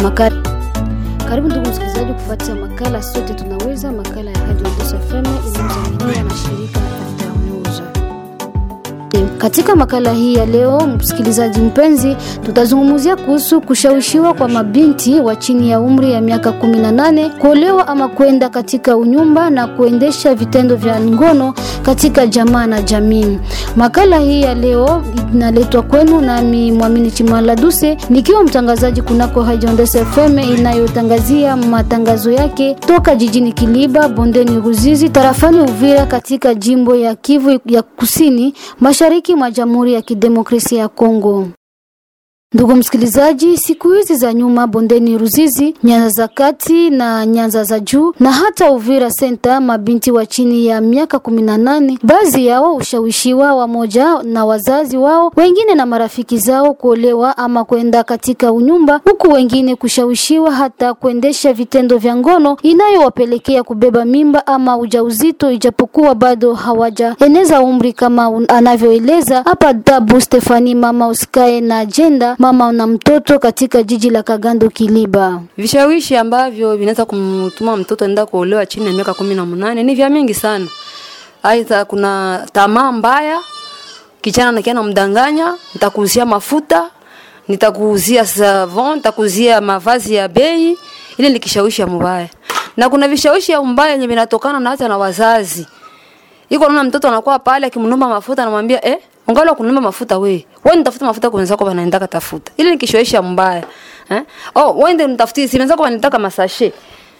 makala. Karibu ndugu msikilizaji kufuatia makala sote tunaweza, makala ya Radio Mbeso FM inayodhaminiwa na shirika Internews. Katika makala hii ya leo, msikilizaji mpenzi, tutazungumzia kuhusu kushawishiwa kwa mabinti wa chini ya umri ya miaka 18 kuolewa ama kwenda katika unyumba na kuendesha vitendo vya ngono katika jamaa na jamii. Makala hii ya leo inaletwa kwenu nami Mwamini Chimala Duse nikiwa mtangazaji kunako Hajondese FM inayotangazia matangazo yake toka jijini Kiliba, bondeni Ruzizi, tarafani Uvira katika jimbo ya Kivu ya Kusini, mashariki mwa Jamhuri ya Kidemokrasia ya Kongo. Ndugu msikilizaji, siku hizi za nyuma bondeni Ruzizi, Nyanza za kati na Nyanza za juu na hata Uvira Center, mabinti wa chini ya miaka kumi na nane, baadhi yao ushawishiwa wamoja na wazazi wao, wengine na marafiki zao kuolewa ama kwenda katika unyumba, huku wengine kushawishiwa hata kuendesha vitendo vya ngono inayowapelekea kubeba mimba ama ujauzito, ijapokuwa bado hawajaeneza umri kama un- anavyoeleza hapa Dabu Stefani, mama usikae na ajenda mama na mtoto katika jiji la Kagando Kiliba. Vishawishi ambavyo vinaweza kumtuma mtoto enda kuolewa chini ya miaka kumi na munane ni vya mingi sana. Aidha, kuna tamaa mbaya, kijana nakia namdanganya, nitakuuzia mafuta, nitakuuzia savon, nitakuuzia mavazi ya bei. Ile ni kishawishi ya mbaya, na kuna vishawishi ya mbaya yenye vinatokana na hata na wazazi. Iko naona mtoto anakuwa pale akimnomba mafuta, anamwambia eh, ungali kununua mafuta we. Wewe nitafuta mafuta kwa wenzako wanaenda katafuta. Ile ni kishoesha mbaya. Eh? Oh, wewe ndio nitafutie si wenzako wanataka masashe.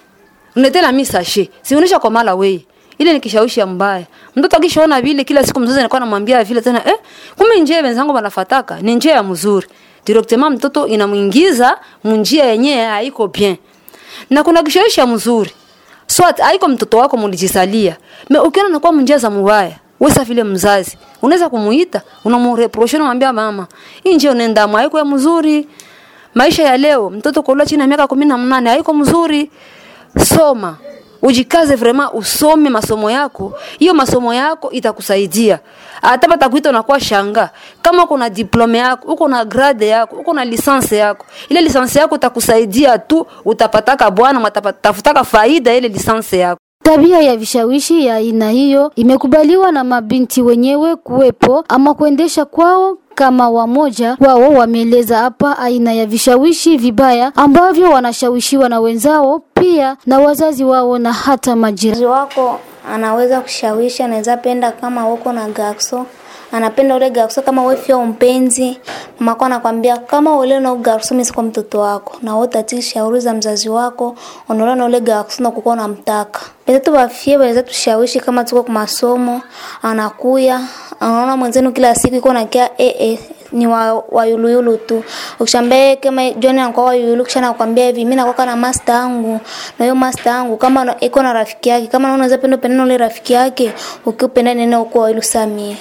Unetela mimi sashe. Si unaisha kwa mala we. Ile ni kishawishi mbaya. Mtoto akishaona vile kila siku mzazi anakuwa anamwambia vile tena eh, kumbe njia wenzangu wanafataka ni njia ya mzuri. Directement mtoto inamuingiza munjia yenyewe haiko bien. Na kuna kishawishi mzuri. Swat haiko mtoto wako mulijisalia. Me ukiona anakuwa munjia za mbaya. Wewe vile mzazi unaweza kumuita unamreproche unamwambia mama hii njia unaenda haiko ya mzuri maisha ya leo mtoto kwa chini ya miaka 18 haiko mzuri soma ujikaze vrema usome masomo yako hiyo masomo yako itakusaidia hata batakuita unakuwa shanga kama uko na diplome yako uko na grade yako uko na lisansi yako ile lisansi yako itakusaidia tu utapataka bwana matafutaka faida ile lisansi yako Tabia ya vishawishi ya aina hiyo imekubaliwa na mabinti wenyewe kuwepo ama kuendesha kwao kama wamoja wao wameeleza hapa aina ya vishawishi vibaya ambavyo wanashawishiwa na wenzao pia na wazazi wao na hata majirani. Mzazi wako anaweza kushawishi, anaweza penda kama uko na gakso anapenda ule garso kama wewe fia mpenzi, mama yako anakwambia kama ule na garso mimi siko mtoto wako, na wewe utatii shauri za mzazi wako, unaona na ule garso na kukuwa unamtaka. Pesa tu bafie waweza tushawishi kama tuko kwa masomo, anakuya anaona mwenzenu kila siku iko na kia eh eh ni wa, wa yuluyulu tu. Ukishambia kama John anakuwa wa yuluyulu kisha anakuambia hivi mimi nakuwa na master yangu na hiyo master yangu kama na- iko na rafiki yake kama unaweza penda penda na ule rafiki yake ukipenda nene uko wa ilusamie.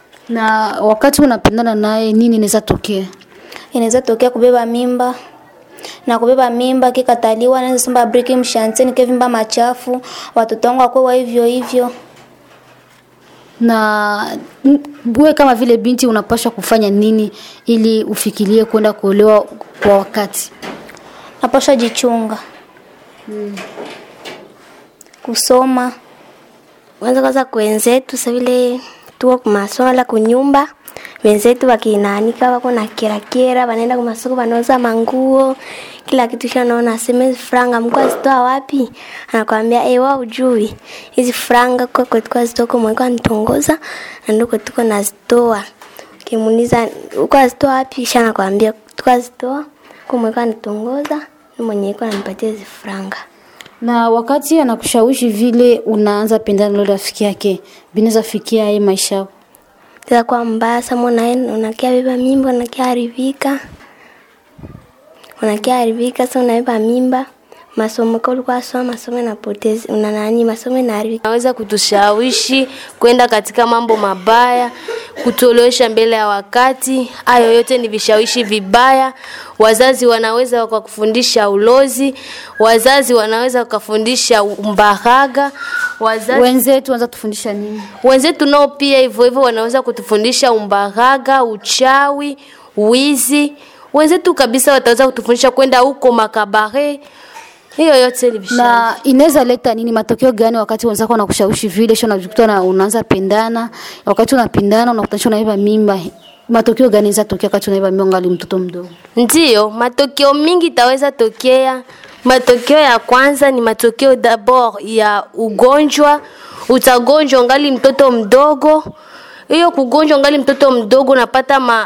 Na wakati unapendana naye nini inaweza tokea? inaweza tokea kubeba mimba na kubeba mimba kikataliwa, naweza sema briki mshanteni kevimba machafu, watoto wangu wakuwa hivyo hivyo. Na m- wewe kama vile binti unapaswa kufanya nini ili ufikirie kwenda kuolewa kwa wakati? Napasha jichunga kusoma kwanza kwanza kwenzetu sa vile tuko kumasomo la kunyumba wenzetu wakinaanika wako na kerakera wanaenda kumasoko wanauza manguo kila kitu kisha naona aseme hizi franga mko azitoa wapi anakwambia eh wao ujui hizi franga kwa kwetu azitoka mweko anitongoza na ndio kwetu nazitoa kimuuliza uko azitoa wapi kisha anakwambia tuko azitoa kwa mweko anitongoza ni mwenye iko ananipatia hizi franga Na wakati anakushawishi vile unaanza pendana na rafiki yake, binaweza fikia yeye maisha yako. Teza kwa mbaya sama unaenda unakia beba mimba unakia haribika unakia haribika sa unabeba mimba masomo ka ulikuwa soma masomo inapoteza una nani masomo inaharibika naweza kutushawishi kwenda katika mambo mabaya, kutolewesha mbele ya wakati. Hayo yote ni vishawishi vibaya. Wazazi wanaweza wakakufundisha ulozi, wazazi wanaweza wakafundisha umbaraga, wazazi Wenzetu wanza tufundisha nini? wenzetu nao pia hivyo hivyo wanaweza kutufundisha umbaraga, uchawi, wizi. wenzetu kabisa wataweza kutufundisha kwenda huko makabare hiyo yote ni vishawishi. na inaweza leta nini matokeo gani wakati wenzako wanakushawishi vile sio unajikuta na unaanza pendana wakati unapendana unakutanisha unaiba mimba matokeo gani inaweza tokea wakati unaiba mimba ngali mtoto mdogo Ndiyo, matokeo mingi itaweza tokea. Matokeo ya kwanza ni matokeo dabord ya ugonjwa. Utagonjwa ngali mtoto mdogo. Hiyo kugonjwa ngali mtoto mdogo unapata ma,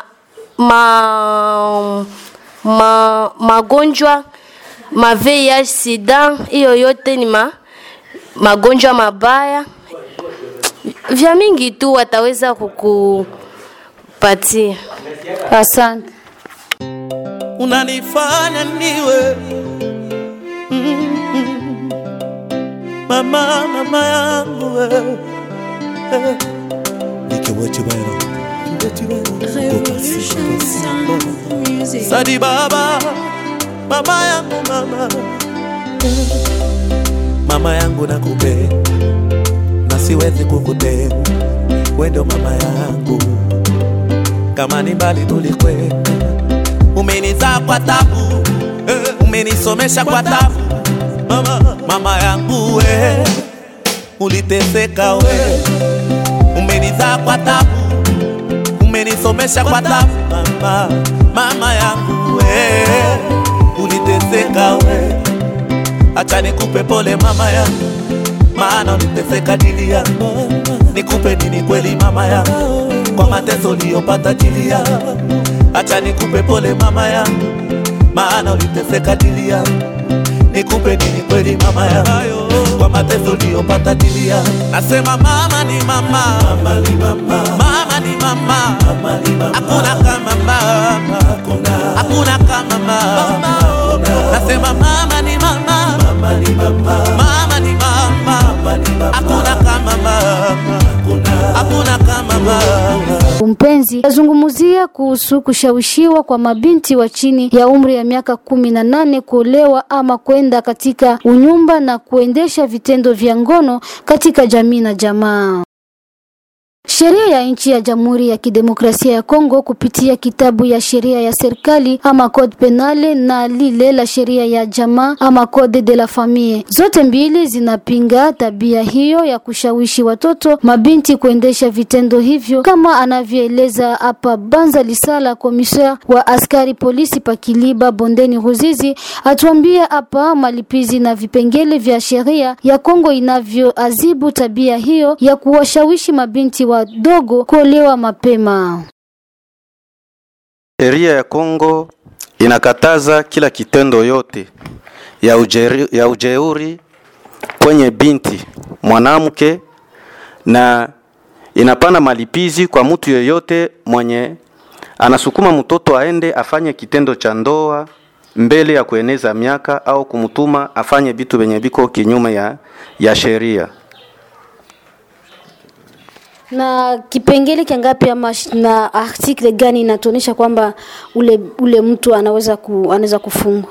ma, ma, magonjwa ma VIH sida, hiyo yote ni ma, magonjwa mabaya vya mingi tu wataweza kukupatia. asante unanifanya niwe Mm. mama mama yangu we. Eh. Nikiwa Chibero. Sadi baba mama yangu mama Eh. mama yangu nakupenda na siwezi kukutenga wendo mama yangu kama ni mbali tulikwenda umenizaa kwa tabu eh, umenisomesha kwa tabu mama, mama yangu we uliteseka we umenizaa kwa tabu umenisomesha kwa tabu mama, mama yangu we uliteseka we acha nikupe pole mama yangu maana uliteseka dili yangu nikupe nini kweli mama yangu kwa mateso uliyopata dili yangu acha nikupe pole mama yangu maana uliteseka dili yangu nikupe nini kweli mama yangu kwa mateso uliyopata dili yangu nasema mama ni mama mama ni mama mama ni mama mama ni mama hakuna kama mama hakuna kama mama nasema mama ni mama mama ni mama mama ni mama hakuna kama mama hakuna kama mama mpenzi azungumzia kuhusu kushawishiwa kwa mabinti wa chini ya umri ya miaka kumi na nane kuolewa ama kwenda katika unyumba na kuendesha vitendo vya ngono katika jamii na jamaa. Sheria ya nchi ya Jamhuri ya Kidemokrasia ya Kongo kupitia kitabu ya sheria ya serikali ama code penale na lile la sheria ya jamaa ama code de la famille, zote mbili zinapinga tabia hiyo ya kushawishi watoto mabinti kuendesha vitendo hivyo, kama anavyoeleza hapa Banza Lisala, komisar wa askari polisi Pakiliba bondeni Ruzizi, atuambia hapa malipizi na vipengele vya sheria ya Kongo inavyoazibu tabia hiyo ya kuwashawishi mabinti wadogo kuolewa mapema. Sheria ya Kongo inakataza kila kitendo yote ya, ujeri, ya ujeuri kwenye binti mwanamke na inapana malipizi kwa mtu yeyote mwenye anasukuma mtoto aende afanye kitendo cha ndoa mbele ya kueneza miaka au kumtuma afanye vitu vyenye viko kinyume ya, ya sheria. na kipengele kiangapi ama sh- na article gani inatuonyesha kwamba ule ule mtu anaweza ku, anaweza kufungwa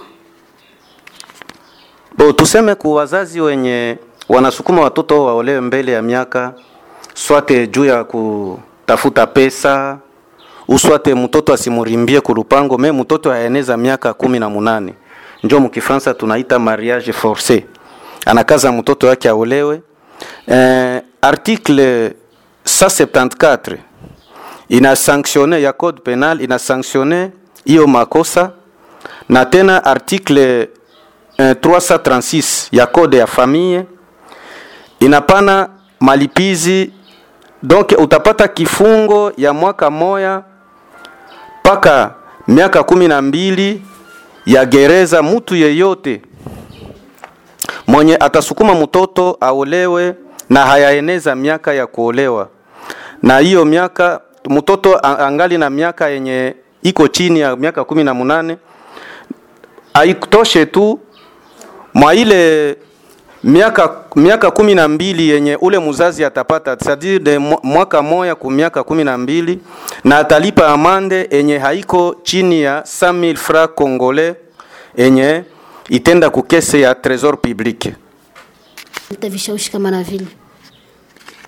Bo, tuseme ku wazazi wenye wanasukuma watoto waolewe mbele ya miaka swate juu ya kutafuta pesa uswate mtoto asimurimbie kulupango me mtoto aeneza miaka kumi na munane njo mukifransa tunaita mariage forcé anakaza mtoto wake aolewe eh, article 174 ina sanctionne ya code penal ina sanctionne hiyo makosa na tena article eh, 336 ya code ya famille inapana malipizi donc utapata kifungo ya mwaka moya mpaka miaka kumi na mbili ya gereza mutu yeyote mwenye atasukuma mtoto aolewe na hayaeneza miaka ya kuolewa na hiyo miaka mtoto a- angali na miaka yenye iko chini ya miaka kumi na munane haitoshe tu mwa ile miaka miaka kumi na mbili yenye ule mzazi atapata c'est-à-dire de mwa- mwaka moya ku miaka kumi na mbili na atalipa amande yenye haiko chini ya 100000 francs congolais yenye itenda kukese ya trésor public Leta vishawishi kama na vile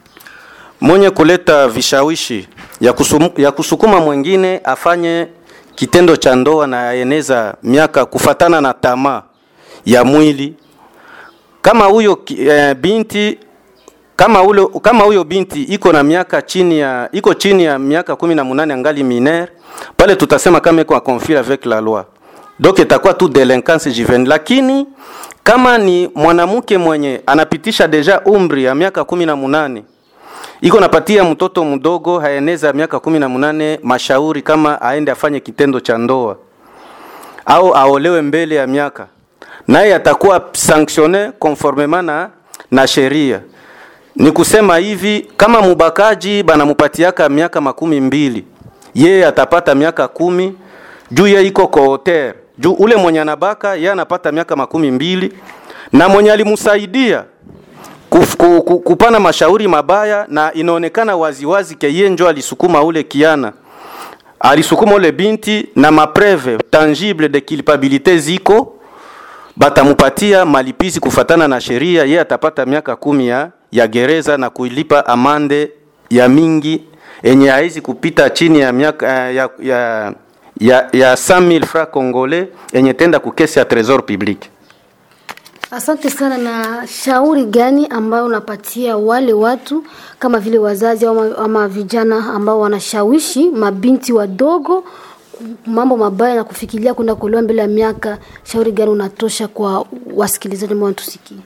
mwenye kuleta vishawishi ya, kusum, ya kusukuma mwingine afanye kitendo cha ndoa na yaeneza miaka kufatana na tamaa ya mwili kama huyo ki- eh, binti kama ule, kama huyo binti iko na miaka chini ya iko chini ya miaka kumi na munane angali minere pale tutasema kama iko en conflit avec la loi donc itakuwa tu delinquance juvenile lakini kama ni mwanamke mwenye anapitisha deja umri ya miaka kumi na munane iko napatia mtoto mdogo haeneza miaka kumi na munane mashauri kama aende afanye kitendo cha ndoa au aolewe mbele ya miaka naye atakuwa sanctionne conformement na, na sheria ni kusema hivi kama mubakaji banamupatiaka miaka makumi mbili yeye atapata miaka kumi juu ye iko kooter juu ule mwenye anabaka ye anapata miaka makumi mbili na mwenye alimsaidia kuf, ku, ku, kupana mashauri mabaya na inaonekana waziwazi ke ye njo alisukuma ule kiana alisukuma ule binti na mapreve tangible de culpabilité ziko batamupatia malipizi kufatana na sheria, ye atapata miaka kumi ya, ya gereza na kuilipa amande ya mingi enye haizi kupita chini ya miaka eh, ya, ya, ya, ya 100000 francs congolais enye tenda kukesi ya trésor public. Asante sana. Na shauri gani ambayo unapatia wale watu kama vile wazazi ama, ama vijana ambao wanashawishi mabinti wadogo mambo mabaya na kufikiria kwenda kuolewa mbele ya miaka? Shauri gani unatosha kwa wasikilizaji ambao wanatusikia?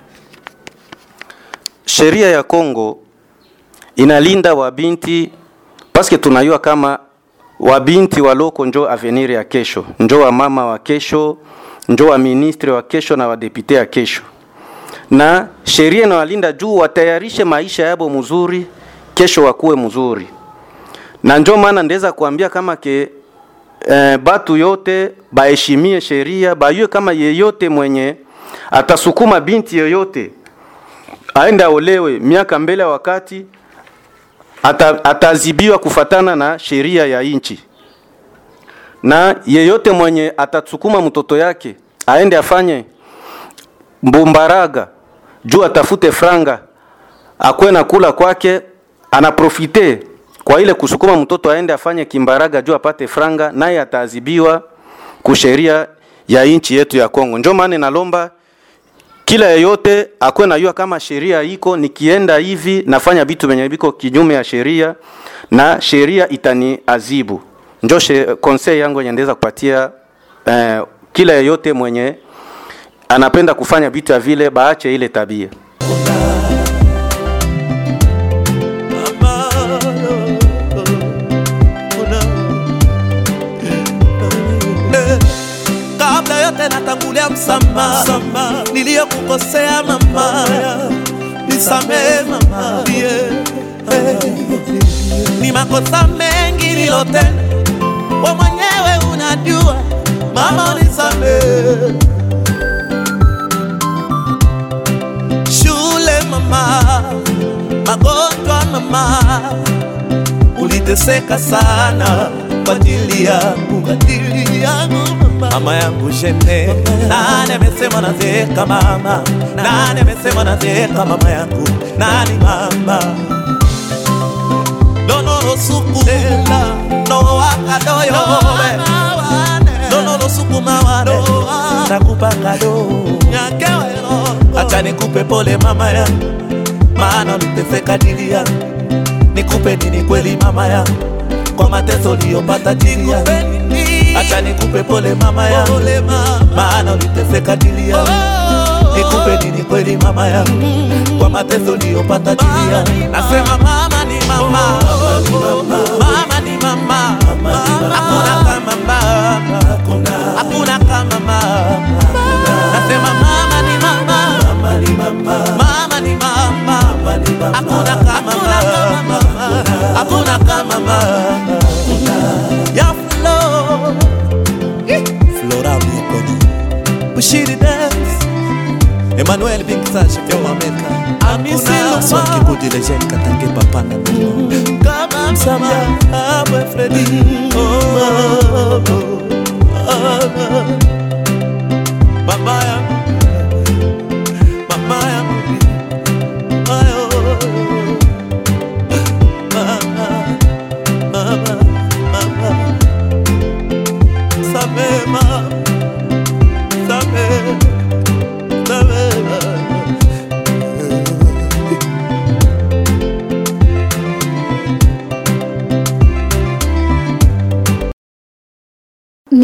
Sheria ya Kongo inalinda wabinti paske tunayua kama wabinti waloko njo avenir ya kesho, njo wa mama wa kesho, njo wa ministre wa kesho na wadepute ya kesho, na sheria inawalinda juu watayarishe maisha yabo mzuri, kesho wakuwe mzuri, na njo maana ndeza kuambia kama ke eh, batu yote baheshimie sheria, bayue kama yeyote mwenye atasukuma binti yoyote aende aolewe miaka mbele ya wakati ata, atazibiwa kufatana na sheria ya nchi, na yeyote mwenye atasukuma mtoto yake aende afanye mbumbaraga juu atafute franga akwe na kula kwake, anaprofite kwa ile kusukuma mtoto aende afanye kimbaraga juu apate franga, naye ataadhibiwa kusheria ya nchi yetu ya Kongo. Ndio maana nalomba kila yeyote akwe najua kama sheria iko, nikienda hivi nafanya vitu venye viko kinyume ya sheria na sheria itani azibu. Njo she, conseil yangu yenye ndeza kupatia eh, kila yeyote mwenye anapenda kufanya vitu ya vile baache ile tabia. Eh, kabla yote natangulia msamaha niliyokukosea mama, nisamehe mama, yeah. Eh, ni makosa mengi nilotenda, we mwenyewe unajua mama, unisamehe. Shule mama, magonjwa mama, uliteseka sana kwa ajili yangu, kwa ajili yangu mama, mama yangu shene. Nani amesema nazeeka mama? Nani amesema nazeeka mama yangu? Nani mama? Donoro suku dela no akadoyo Donoro suku mawane nakupa kado acha nikupe pole mama yangu, maana uliteseka ajili yangu nikupe nini kweli mama yangu kwa mateso uliyopata chini yangu acha nikupe pole mama yangu maana uliteseka ajili yangu nikupe nini kweli mama yangu kwa mateso uliyopata chini yangu nasema mama ni mama mama ni mama hakuna kama mama hakuna kama mama nasema mama ni mama mama ni mama hakuna kama mama hakuna kama mama ya flo flora mikono bushiri dance Emmanuel Big Sash from America Amisi Son Kibudi Legend Katange Papana Kama msama Abwe Freddy Oh, oh, oh, oh. Mama yangu Mama yangu Ayo Mama Mama Mama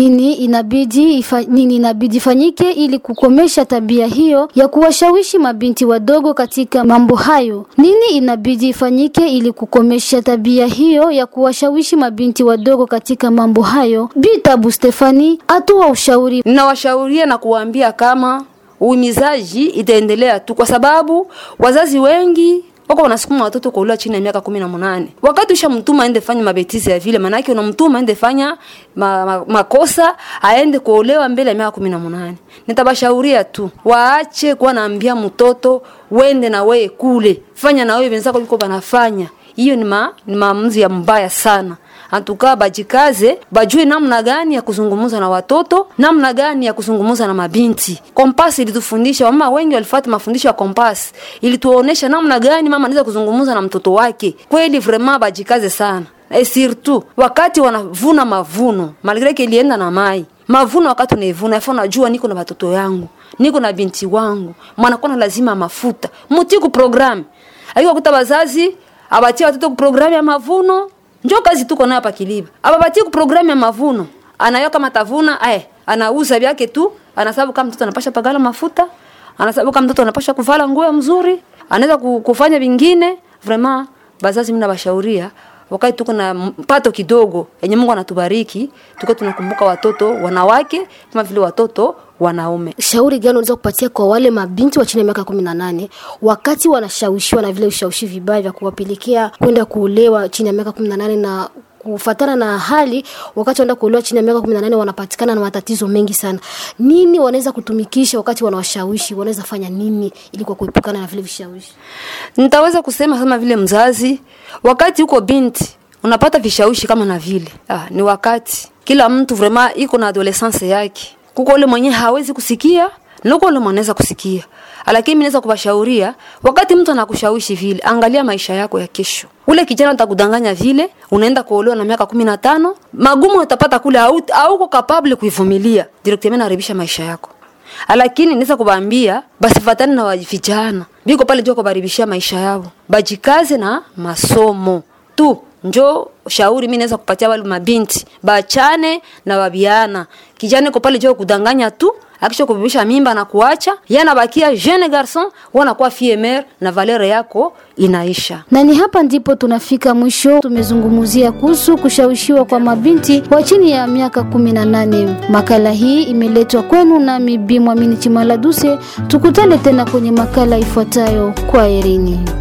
nini inabidi ifa, nini inabidi ifanyike ili kukomesha tabia hiyo ya kuwashawishi mabinti wadogo katika mambo hayo? Nini inabidi ifanyike ili kukomesha tabia hiyo ya kuwashawishi mabinti wadogo katika mambo hayo? Bitabu Stefani atoa ushauri. ninawashauria na kuwaambia kama uhimizaji itaendelea tu, kwa sababu wazazi wengi wako wanasukuma watoto kuolewa chini ya miaka kumi na munane wakati ushamtuma aende fanya mabetizi ya vile, maanake unamtuma aende fanya ma, ma, makosa aende kuolewa mbele ya miaka kumi na munane Nitabashauria tu waache kuwa naambia mtoto wende na wewe kule, fanya na wewe wenzako yuko banafanya. Hiyo ni, ma, ni maamuzi ya mbaya sana antukaa bajikaze bajue namna gani ya kuzungumza na watoto namna gani ya kuzungumza na mabinti kompas ilitufundisha wamama wengi walifuata mafundisho ya kompas ilituonesha namna gani mama anaweza kuzungumza na mtoto wake kweli vraiment bajikaze sana e surtout wakati wanavuna mavuno malgré que ilienda na mai mavuno wakati unaivuna afa unajua niko na watoto yangu niko na binti wangu mwanakuwa na lazima mafuta mutiku programu aiko kuta bazazi abatie watoto ku programu ya mavuno njo kazi tuko nayo hapa Kiliba. Ababatie ku programu ya mavuno. Anayo kama tavuna, eh, anauza vyake tu, anasababu kama mtoto anapasha pagala mafuta, anasababu kama mtoto anapasha kuvala nguo mzuri, anaweza ku- kufanya vingine. Vraiment bazazi mimi nabashauria wakati tuko na mpato kidogo yenye Mungu anatubariki, tuko tunakumbuka watoto wanawake kama vile watoto wanaume. Shauri gani unaweza kupatia kwa wale mabinti wa chini ya miaka kumi na nane wakati wanashawishiwa na vile ushawishi vibaya vya kuwapelekea kwenda kuolewa chini ya miaka kumi na nane na kufatana na hali wakati wanaenda kuolewa chini ya miaka kumi na nane wanapatikana na matatizo mengi sana. Nini wanaweza kutumikisha wakati wanawashawishi? Wanaweza fanya nini ili kwa kuepukana na vile vishawishi? Nitaweza kusema kama vile mzazi, wakati uko binti unapata vishawishi kama na vile ah, ni wakati kila mtu vraiment iko na adolescence yake. Kuko ule mwenye hawezi kusikia na kuko ule mwanaweza kusikia, lakini mimi naweza kuwashauria, wakati mtu anakushawishi vile, angalia maisha yako ya kesho. Ule kijana atakudanganya vile, unaenda kuolewa na miaka kumi na tano, magumu utapata kule, hau- hauko capable kuivumilia, directement naribisha maisha yako lakini naweza kubaambia basifatane na wa- vijana biko pale njo kubaribishia maisha yao bajikaze na masomo tu njo shauri mi naweza kupatia wale mabinti bachane na wabiana kijana iko pale jo kudanganya tu akisha kubibisha mimba na kuacha yana bakia jeune garçon wanakuwa fille mère na valeur yako inaisha na ni hapa ndipo tunafika mwisho. Tumezungumzia kuhusu kushawishiwa kwa mabinti wa chini ya miaka kumi na nane. Makala hii imeletwa kwenu nami Bi Mwamini Chimaladuse. Tukutane tena kwenye makala ifuatayo. Kwa herini.